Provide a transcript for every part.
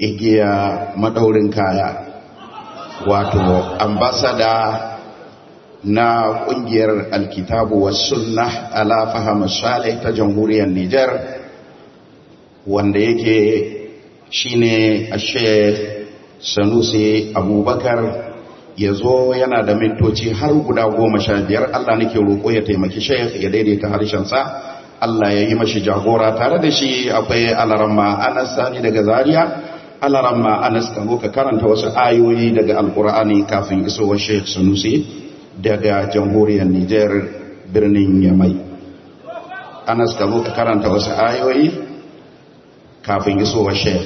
igiya madaurin kaya wato ambasada na kungiyar alkitabu wa sunna ala fahama salih ta jamhuriyar Nijar wanda yake shine a sheikh sanusi abubakar ya zo yana da mintoci har guda goma sha biyar Allah nake roƙo ya taimaki sheikh ya daidaita harshensa Allah ya yi mashi jagora tare da shi akwai alaramma anas sani daga zaria alaramma anas ka ka karanta wasu ayoyi daga alkur'ani kafin isowar sheikh sanusi daga jamhuriyar niger birnin yamai anas ka ka karanta wasu ayoyi kafin isowar sheikh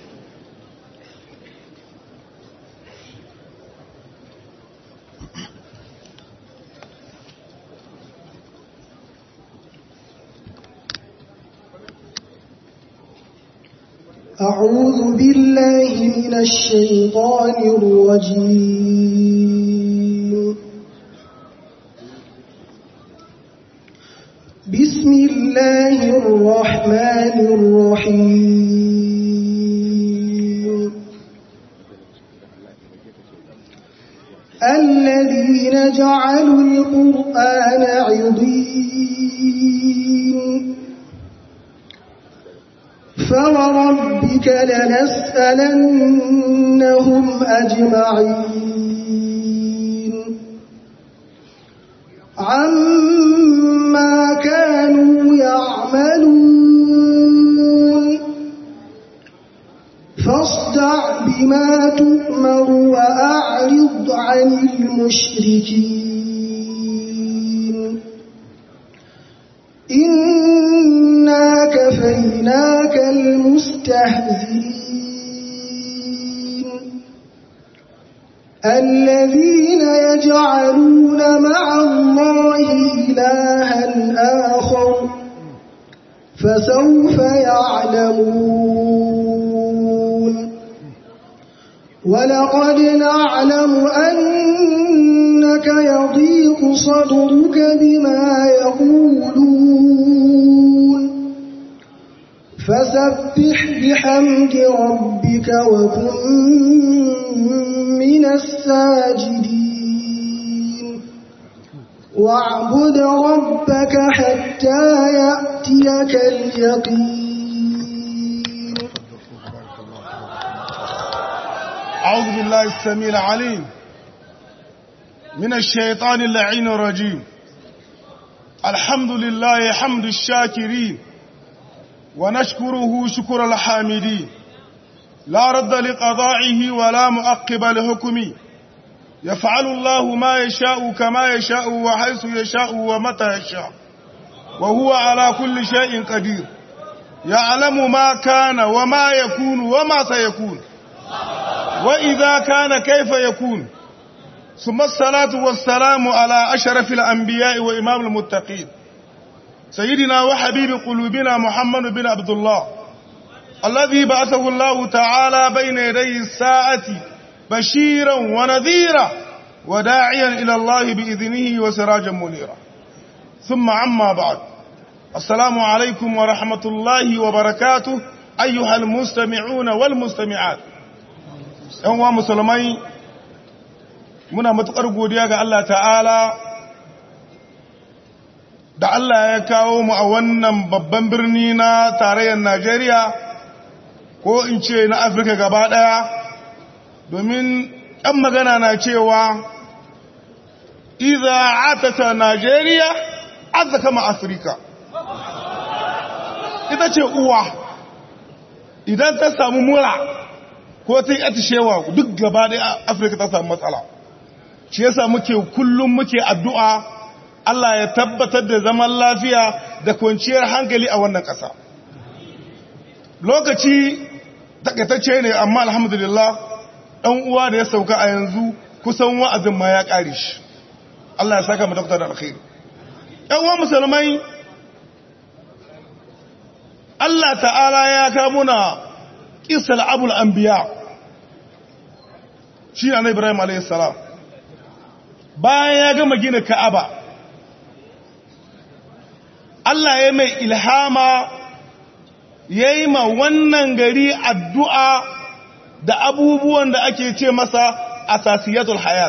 أعوذ بالله من الشيطان الرجيم بسم الله الرحمن الرحيم الذين جعلوا القرآن عضين فوربك لنسألنهم أجمعين عما كانوا يعملون فاصدع بما تؤمر وأعرض عن المشركين إنا كفيناك المستهزئين الذين يجعلون مع الله إلها آخر فسوف يعلمون ولقد نعلم أنك يضيق صدرك بما يقولون فسبح بحمد ربك وكن من الساجدين واعبد ربك حتى يأتيك اليقين أعوذ بالله السميع العليم من الشيطان اللعين الرجيم الحمد لله حمد الشاكرين ونشكره شكر الحامدين لا رد لقضائه ولا مؤقب لحكمه يفعل الله ما يشاء كما يشاء وحيث يشاء ومتى يشاء وهو على كل شيء قدير يعلم ما كان وما يكون وما سيكون وإذا كان كيف يكون ثم الصلاة والسلام على أشرف الأنبياء وإمام المتقين سيدنا وحبيب قلوبنا محمد بن عبد الله الذي بعثه الله تعالى بين يدي الساعة بشيرا ونذيرا وداعيا إلى الله بإذنه وسراجا منيرا ثم عما بعد السلام عليكم ورحمة الله وبركاته أيها المستمعون والمستمعات ‘yan wa musulmai muna matuƙar godiya ga Allah ta'ala da Allah ya kawo mu a wannan babban birni na tarayyar Najeriya ko in ce na Afirka gaba ɗaya domin ɗan magana na cewa iza atata Najeriya aza kama Afirka ita ce uwa idan ta samu mura ko ta yi atishewa duk gaba da afirka ta samu matsala shi yasa muke kullum muke addu'a Allah ya tabbatar da zaman lafiya da kwanciyar hankali a wannan ƙasa lokaci takaitacce ne amma alhamdulillah ɗan uwa da ya sauka a yanzu kusan wa'azin ma ya ƙare shi Allah ya saka mu doktor da alkhairi ‘yan uwa musulmai Allah ta'ala ya kamuna ƙisar abul anbiya shi na ibrahim a.s. bayan ya gama gina ka'aba Allah ya mai ilhama ya yi ma wannan gari addu'a da abubuwan da ake ce masa asasiyatul hayat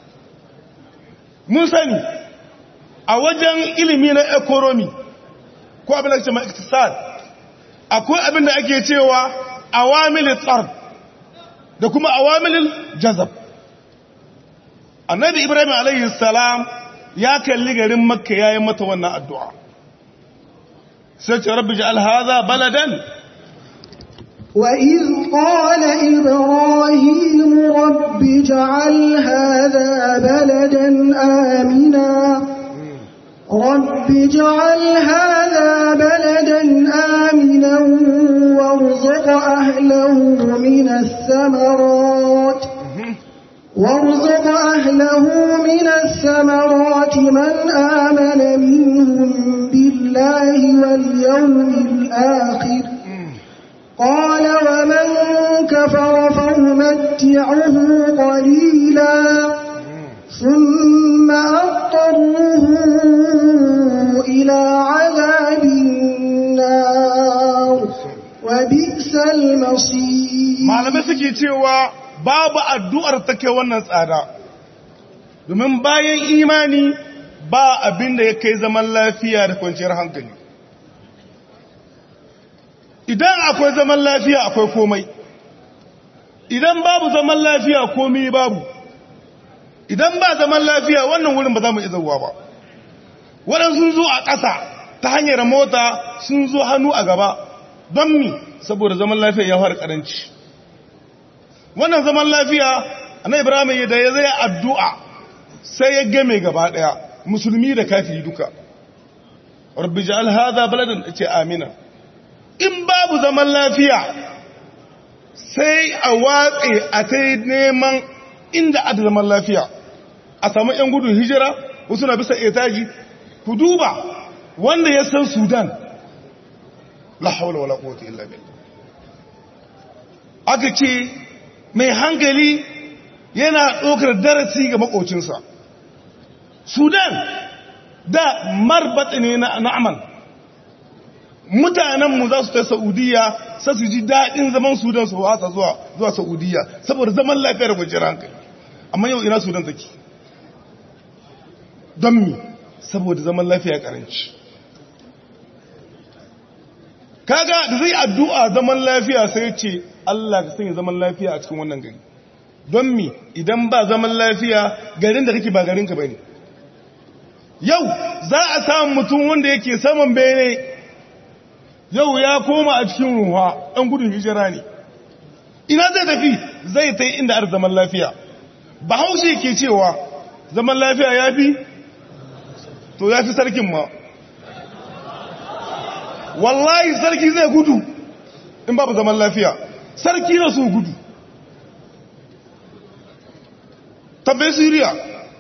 mun sani a wajen ilimi na economy ko abin da ke ma iktisad akwai abin da ake cewa awamil tsard da kuma awamil jazab annabi ibrahim alayhi salam ya kalli garin makka yayin mata wannan addu'a sai ce rabbi ja'al hadha baladan وإذ قال إبراهيم رب اجعل هذا بلدا آمنا رب اجعل هذا بلدا آمنا وارزق أهله من الثمرات وارزق أهله من الثمرات من آمن منهم بالله واليوم الآخر قال ومن كفر فأمتعه قليلا ثم أضطره إلى عذاب النار وبئس المصير malamai suke cewa babu addu'ar take wannan tsada domin bayan imani ba abin da ya kai zaman lafiya da kwanciyar hankali idan akwai zaman lafiya akwai komai idan babu zaman lafiya komai babu idan ba zaman lafiya wannan wurin ba za mu izawa ba waɗansu sun zo a ƙasa ta hanyar mota sun zo hannu a gaba don mi saboda zaman lafiya ya fara ƙaranci wannan zaman lafiya na ibrahim da ya zai addu'a sai ya game gaba ɗaya musulmi da kafiri duka rabbi ja'al hadha baladan ce amina in babu zaman lafiya sai a watse a ta neman inda ada zaman lafiya a samu 'yan gudun hijira wasu na bisa etaji ku duba wanda ya san sudan la haula wala quwwata illa billah aka ce mai hankali yana ɗaukar darasi ga makocinsa sudan da marbatsi ne na na'aman mutanenmu za su ta saudiya sai su ji daɗin zaman sudan su wasa zuwa zuwa saudiya saboda zaman lafiyar kwanciyar hankali amma yau ina sudan take don mi saboda zaman lafiya karanci kaga da zai addu'a zaman lafiya sai ce Allah ka sanya zaman lafiya a cikin wannan gari don mi idan ba zaman lafiya garin da kake ba garinka bane yau za a samu mutum wanda yake saman bene yau ya koma a cikin ruwa ɗan gudun hijira ne ina zai tafi zai ta inda ar zaman lafiya bahaushe ke cewa zaman lafiya ya fi to ya fi sarkin ma wallahi sarki zai gudu in babu zaman lafiya sarki na su gudu tabbai siriya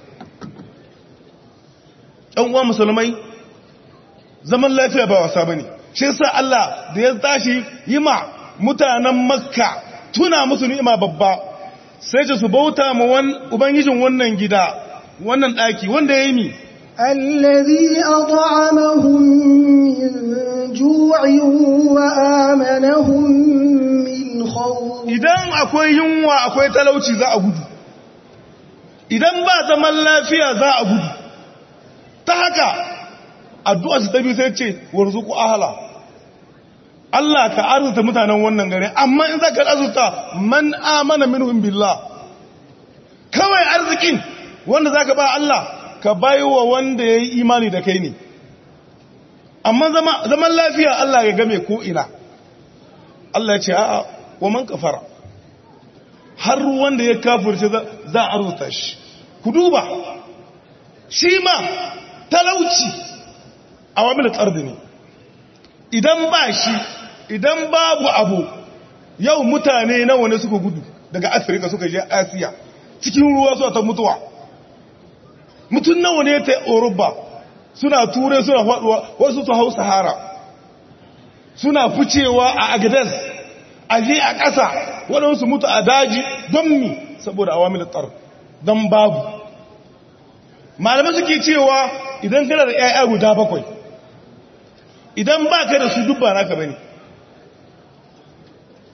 ɗan uwa musulmai zaman lafiya ba wasa ba ne shi sa Allah da ya tashi yi ma mutanen makka tuna musu ni'ima babba sai ce su bauta ma ubangijin wannan gida wannan ɗaki wanda ya yi mi الذي أطعمهم من جوع وآمنهم من خوف idan akwai yunwa akwai talauci za a gudu idan ba zaman lafiya za a gudu ta haka addu'a su tabi sai ce warzuku ahala Allah ka arzuta mutanen wannan gari amma in za ka arzuta man amana minhum billah kawai arzikin wanda za ka ba Allah ka baiwa wanda ya yi imani da kai ne amma zaman lafiya Allah ya game ko ina Allah ya ce a'a wa man kafara har wanda ya kafirce za a arzuta shi ku duba shi ma talauci a wamil tsardi ne idan ba shi idan babu abu yau mutane nawa ne suka gudu daga afirka suka je asiya cikin ruwa suna ta mutuwa mutum nawa ne ta Yoruba suna ture suna faduwa wasu su hau sahara suna ficewa a agadas aje a ƙasa waɗansu mutu a daji don mi saboda awamil tsar don babu malamai suke cewa idan kana da 'ya'ya guda bakwai idan ba ka da su dubba naka bane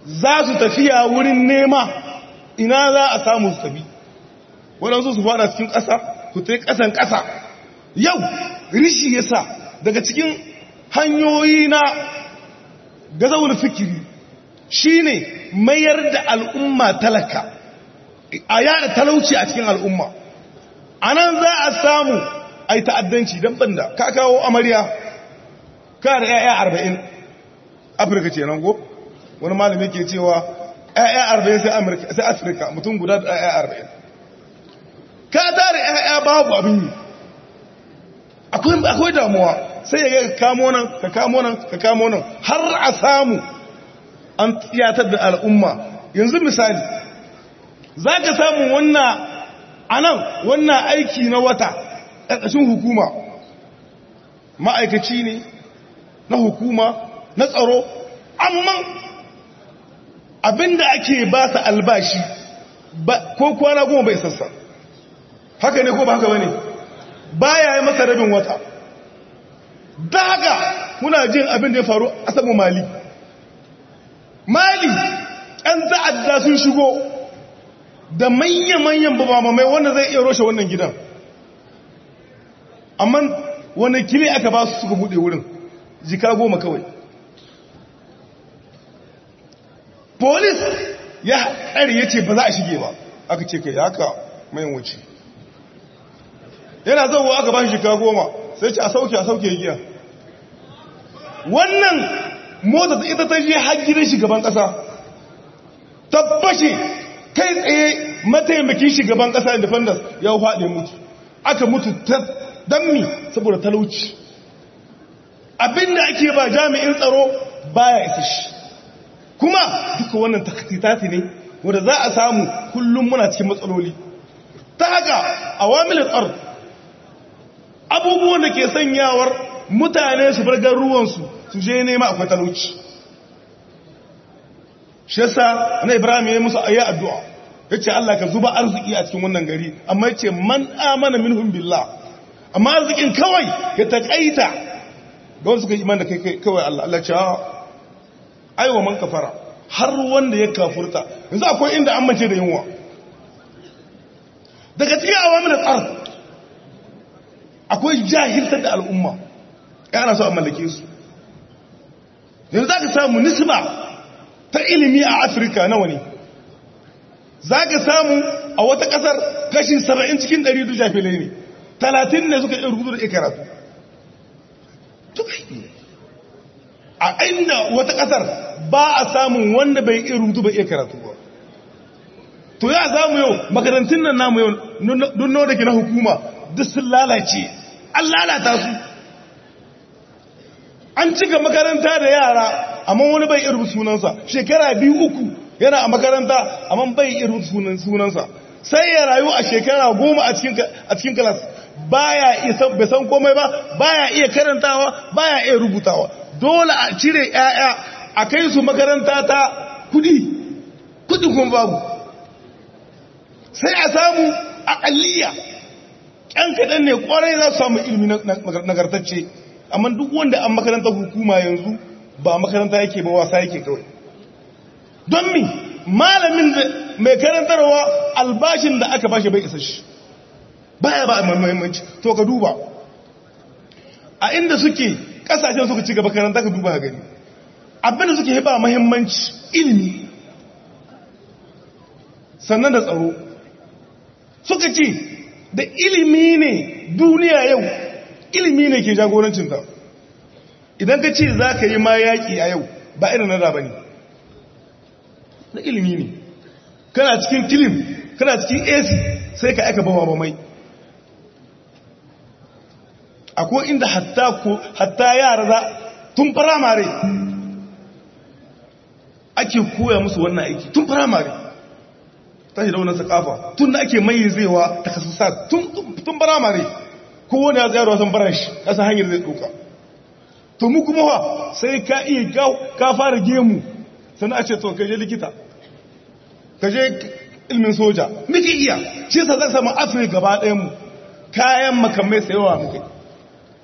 za su tafiya wurin nema ina za a samu su tafi waɗansu su fada cikin ƙasa ku ta ƙasan ƙasa yau rishi yasa daga cikin hanyoyi na gazawar fikiri shine mayar da al'umma talaka a yada talauci a cikin al'umma a nan za a samu a yi ta'addanci don banda ka kawo amarya ka da 'ya'ya arba'in afirka ce nan go wani malami ke cewa 'ya'ya arba'in sai afirka mutum guda da 'ya'ya arba'in ka tare 'ya'ya babu abin yi akwai damuwa sai ya ga kamo nan ka kamo nan ka kamo nan har a samu an tiyatar da al'umma yanzu misali za ka samu wannan a nan wannan aiki na wata ƙarƙashin hukuma ma'aikaci ne na hukuma na tsaro amma abinda ake ba su albashi ko kwana goma bai sassa haka ne ko ba haka ba ne ba ya yi masa rabin wata da haka muna jin abin da ya faru a saman mali mali ɗan ta'adda sun shigo da manya-manyan babamamai wanda zai iya roshe wannan gidan amma wani kile aka ba su suka buɗe wurin jika goma kawai polis ya ƙari ya ce ba za a shige ba aka ce kai haka mai wuce yana zauwa aka ba shi jika goma sai ce a sauke a sauke giya wannan mota ta ita ta je har gidan shugaban kasa tabbashe kai tsaye mataimakin shugaban kasa independence ya faɗi mutu aka mutu ta dammi saboda talauci abinda ake ba jami'in tsaro baya isa shi kuma duka wannan takatitati ne wanda za a samu kullum muna cikin matsaloli ta haka awamilin tsaro abubuwan da ke sanyawar mutane su bar garuwansu su je nema akwai talauci shi yasa na ibrahim ya musu ayi addu'a ya ce Allah ka zuba arziki a cikin wannan gari amma ya ce man amana minhum billah amma arzikin kawai ya taƙaita ga wanda suka iman da kai kawai Allah Allah ce aiwa man kafara har wanda ya kafurta yanzu akwai inda an mace da yunwa daga cikin awamin da tsar akwai jahiltar da al'umma yana so a mallake su yanzu za ka samu nisba ta ilimi a afirka nawa ne za ka samu a wata kasar kashin saba'in cikin ɗari duk jafilai ne talatin ne suka iya rubutu da iya karatu a inda wata kasar ba a samun wanda bai iya rubutu bai iya karatu ba to ya zamu yau makarantun nan namu yau dunno da ke na hukuma duk sun lalace an lalata su an cika makaranta da yara amma wani bai irin sunansa shekara biyu uku yana a makaranta amma bai irin sunansa sai ya rayu a shekara goma a cikin kalas baya bai san komai ba baya iya karantawa baya iya rubutawa dole a cire yaya a kai su makaranta ta kudi kudi kuma babu sai a samu aƙalliya ƙyan kaɗan ne ƙwarai za su samu ilimi nagartacce amma duk wanda an makaranta hukuma yanzu ba makaranta yake ba wasa yake kawai don mi malamin mai karantarwa albashin da aka bashi bai isa shi baya ba muhimmanci to ka duba a inda suke kasashen suka ci gaba karanta ka duba gani abinda suke ba muhimmanci ilimi sannan da tsaro suka ce da ilimi ne duniya yau ilimi ne ke jagorancinta idan ka ce za ka yi ma yaƙi a yau ba irin na da ba ne na ilimi ne kana cikin kilim kana cikin ac sai ka aika bawa ba mai akwai inda hatta yara za tun firamare ake koya musu wannan aiki tun firamare ta shi da wannan sakafa tun da ake mai zaiwa ta kasusa tun firamare kowane ya tsayarwa sun fara shi kasa hanyar zai ɗauka to mu kuma wa sai ka iya ka fara gemu sannan a ce to kaje likita kaje ilmin soja muke iya shi sa zai samu afirka gaba ɗayanmu kayan makamai sayawa muke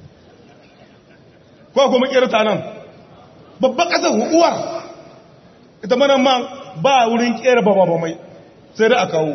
ko kuma kirta nan babban ƙasar uwar ita mana ma ba wurin kera ba ba mai sai da a kawo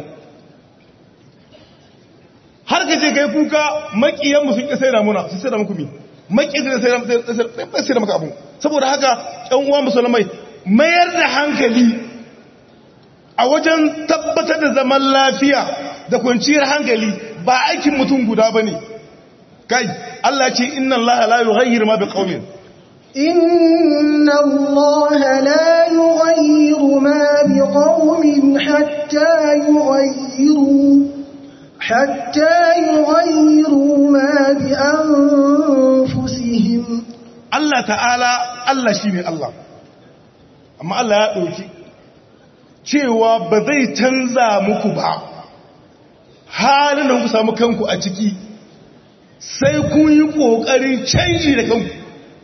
har ka je kai kuka makiyanmu sun ƙi sai da muna su sai da muku mi makiyan da sai da maka abu saboda haka ƴan uwa musulmai mayar da hankali a wajen tabbatar da zaman lafiya da kwanciyar hankali ba aikin mutum guda ba ne kai Allah ce inna Allah la yughayyiru ma biqaumin إن الله لا يغير ما بقوم حتى يغيروا حتى يغيروا ما بأنفسهم Allah ta'ala Allah shine Allah amma Allah ya ɗauki cewa ba zai canza muku ba halin da ku samu kanku a ciki sai kun yi ƙoƙarin canji da kanku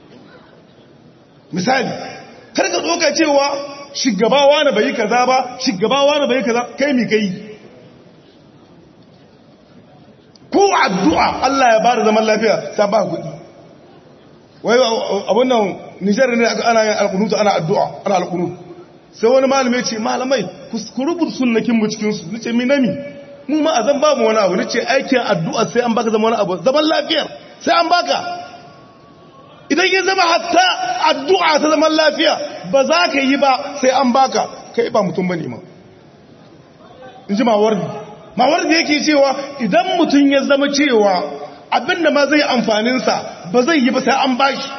misali karka ɗoka cewa shigabawa na bai kaza ba shigabawa na bai kaza kai mi kai ko addu'a Allah ya ba da zaman lafiya sa ba kuɗi wai abun nan nijar ne ana yin alkunutu ana addu'a ana alkunutu sai wani malamai ce malamai ku rubuta sunnakin mu cikinsu nace mi nami mu ma a zan ba mu wani abu nace aikin addu'a sai an baka zama wani abu zaman lafiyar sai an baka idan ya zama hatta addu'a ta zaman lafiya ba za ka yi ba sai an baka kai ba mutum bane ma in ji mawardi mawardi yake cewa idan mutum ya zama cewa abinda ma zai amfaninsa ba zai yi ba sai an bashi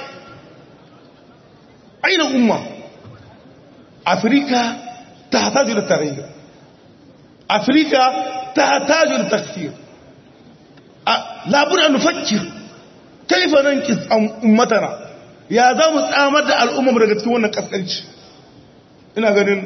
aina umma afirka ta hataju da tarayyar afirka ta hataju da takfir labuna nufakir kaifa nan ki ummatana ya za mu tsamar da al'ummar daga cikin wannan kaskanci ina ganin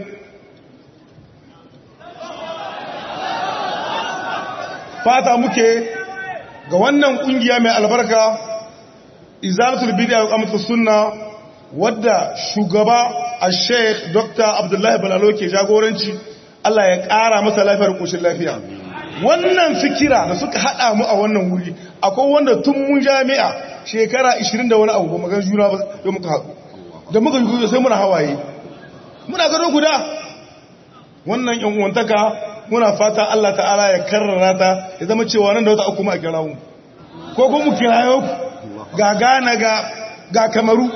fata muke ga wannan kungiya mai albarka izalatul bid'a wa qamatus sunna wadda shugaba al-sheikh dr abdullahi balalo ke jagoranci Allah ya ƙara masa lafiyar koshin lafiya wannan fikira da suka hada mu a wannan wuri akwai wanda tun mun jami'a shekara 20 da wani abu ba magan juna ba da muka haɗu da muka yi sai muna hawaye muna gado guda wannan yan uwantaka muna fata Allah ta'ala ya karrara ta ya zama cewa nan da wata uku ma kira mu ko ko mu kirayo ga Ghana ga ga Kamaru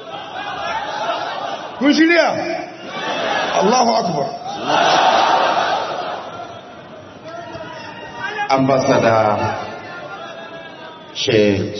kun shirya Allahu akbar ambassador Sheikh